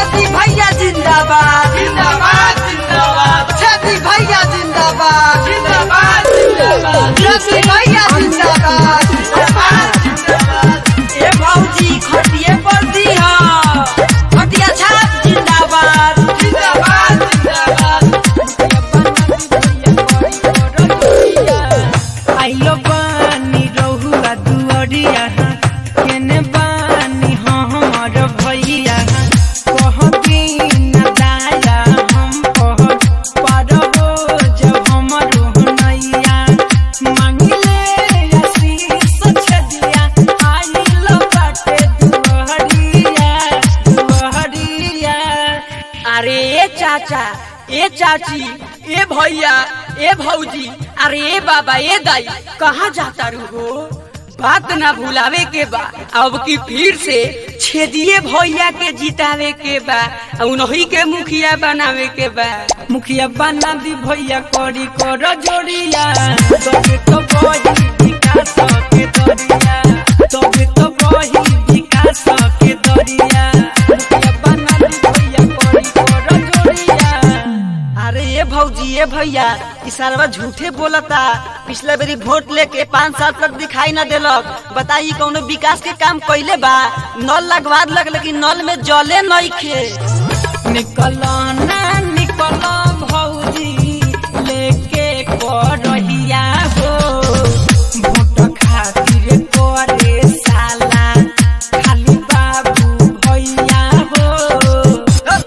छेदी भैया जिंदाबाद जिंदाबाद जिंदाबाद छेदी भैया जिंदाबाद जिंदाबाद जिंदाबाद छेदी भैया जिंदाबाद जिंदाबाद ए भौजी खटिए पर दी खटिया छाप जिंदाबाद जिंदाबाद जिंदाबाद आइलो बानी रहुआ दुअरिया केने बानी हमर भैया कह दिन दाया हम कह पारबो जब हमर नैया मांगले आशीष छदिया आइलो बाटे दुअरिया दुअरिया अरे ए चाचा ए चाची ए भैया ए भौजी अरे ए बाबा ए दाई कहाँ जाता रू हो बात ना भुलावे के बा अब की फिर से छेदिए भैया के जितावे के बा आ उन्हीं के मुखिया बनावे के बा मुखिया बना दी भैया करी कर जोड़िया तबे तो बही विकास के दरिया तबे तो बही विकास के दरिया मुखिया बना दी भैया करी कर जोड़िया अरे ये भौजी ये भैया ई सालवा झूठे बोलता पिछला बेरी वोट लेके पाँच साल तक दिखाई न देलक बताई कौनो विकास के काम कैले बा नल लगवा लग लेकिन नल में जले नहीं खे निकल ना निकल भौजी लेके करहिया हो भोट खातिर करे साला खाली बाबू भैया हो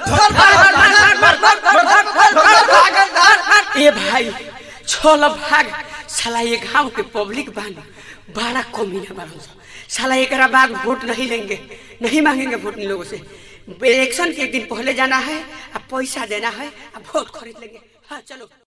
ए भाई छोल भाग साला ये गांव के पब्लिक बानी बड़ा कमीना बारन साला एकरा बाद वोट नहीं लेंगे नहीं मांगेंगे वोट इन लोगों से इलेक्शन के एक दिन पहले जाना है अब पैसा देना है अब वोट खरीद लेंगे हाँ चलो